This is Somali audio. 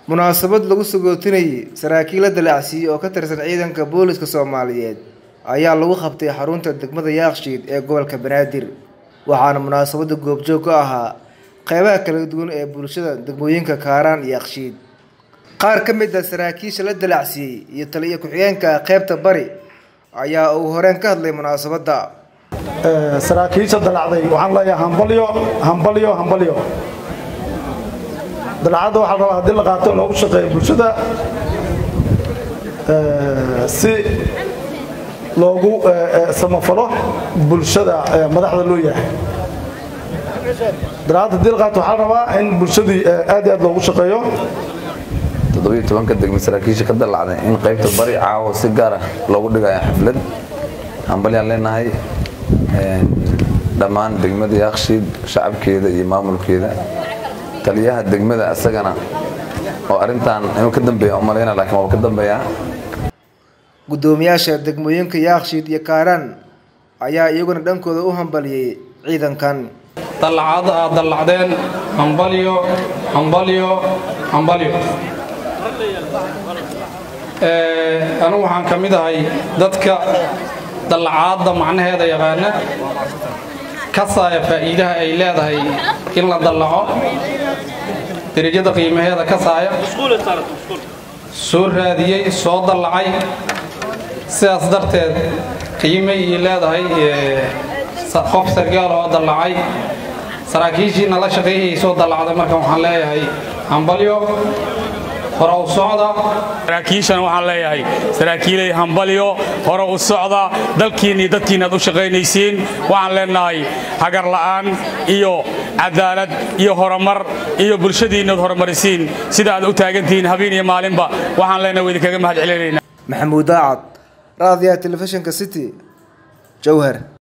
munaasabad lagu sagootinayay saraakiil la dalacsiiyey oo ka tirsan ciidanka booliska soomaaliyeed ayaa lagu qabtay xarunta degmada yaakshiid ee gobolka banaadir waxaana munaasabada goobjoog ka ahaa qeybaha kala duwan ee bulshada degmooyinka kaaraan iyo yakshiid qaar ka mid a saraakiisha la dalacsiiyey iyo taliyo ku-xigeenka qeybta bari ayaa uu horeen ka hadlay munaasabadda saraakiisha dalacday waxaan leeyahay hambalyo hambalyo hambalyo dalacadda waxaa rabaa haddii la qaato loogu shaqeeyo bulshada si loogu samafalo bulshada madaxda loo yahay dalacadda haddii la qaato waxaa rabaa in bulshadii aad iyo aad loogu shaqeeyo toddobiyo tobanka degme saraakiisha ka dalacday in qaybta bari caawo si gaara loogu dhigayo xaflad hambalyaan leenahay dhammaan degmada yaakshiid shacabkeeda iyo maamulkeeda taliyaha degmada isagana oo arintan inuu ka dambeeya umalayna laakiin waaba ka dambeeyaa guddoomiyaasha degmooyinka yaakshiid iyo kaaraan ayaa iyaguna dhankooda u hambaliyey ciidankan dallacada aad dallacdeen hambalyo hambalyo hambalyo anigu waxaan ka mid ahay dadka dallacaadda macnaheeda yaqaana kasaaya faa'iidaha ay leedahay in la dallaco derajada qiimaheeda kasaaya soo raadiyey soo dallacay sidaas darteed qiimay ii leedahay qof sargaal oo dallacay saraakiishiina la shaqeeyay soo dallacday marka waxaan leeyahay hambalyo hore u socda saraakiishana waxaan leeyahay saraakiilay hambalyo hore u socda dalkiinna iyo dadkiinna aad u shaqaynaysiin waxaan leenahay hagar la'aan iyo cadaalad iyo horumar iyo bulshadiinnaad horumarisiin sida aad u taagantihiin habeen iyo maalinba waxaan leenahay wa idinkaga mahad celinaynaa maxamuud daacad raadiyaha telefishinka city jowhar